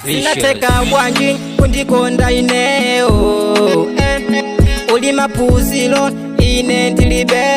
sinateka bwanji kundikonda ineo uli maphunziro ine ndilibe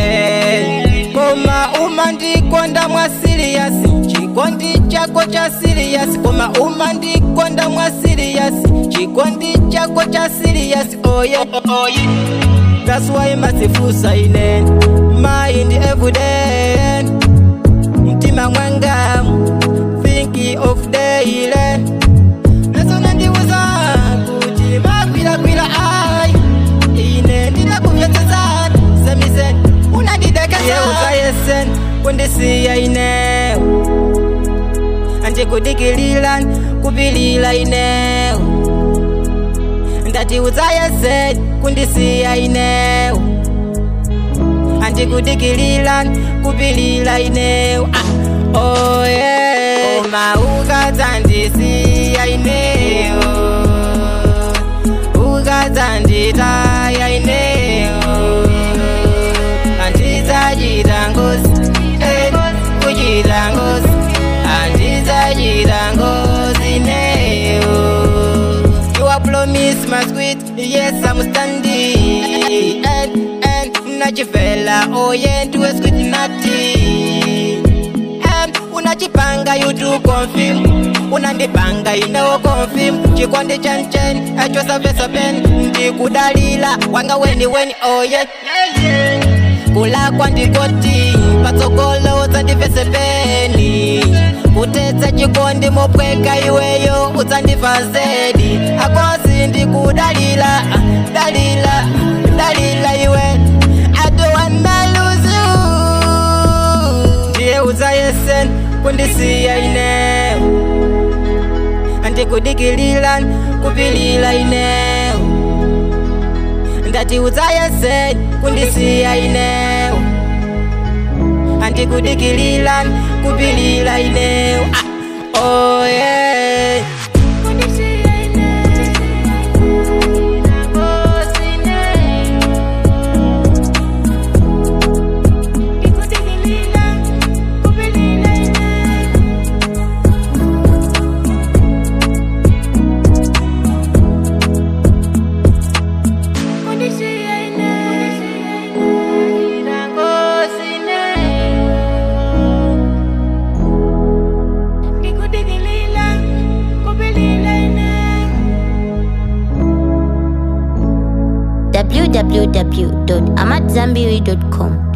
koma umandikonda mwa siriyasi chikondi chako cha siriyasi koma umandikonda mwa siriyasi chikondi chako cha siriyasi oye oye That's why masifusa ine mind every day mtima mwanga thinking of daily nasona ndiuza kuti makwirakwira ai ine ndinakuvyotsesa semisen unandidekesauza yesen kundisiya ine andikudikilila kupilila ine ndatiuza yesen kundisiya ine andikudikilila kupilila ine ah, oh yeah. koma ukadzandisiya ineyo ukadzanditaya ineyo andizachita ngozi eh, kuchita ngozi andizachita ngozi ineyo You are promise my sweet, yes I'm standing And, and, nachifela, oh yeah, do a sweet natty And, unachipanga you do confirm unandipanga inewo confirm chikondi chanchen echo savesapen ndikudalila wanga weni weni oh yeah kulakwa ndikoti patsogolo udzandivesepeni kutetsa chikondi mopweka iweyo udzandiva zedi akosi ndikudalila ah, dalila dalila iwe I don't wanna lose you ndiye udzayesen kundisiya ine andikudikilila kupilila ine ndati udzayesen kundisiya ine andikudikilila kupilila ine ah, oh yeah. www.amadzambiri.com.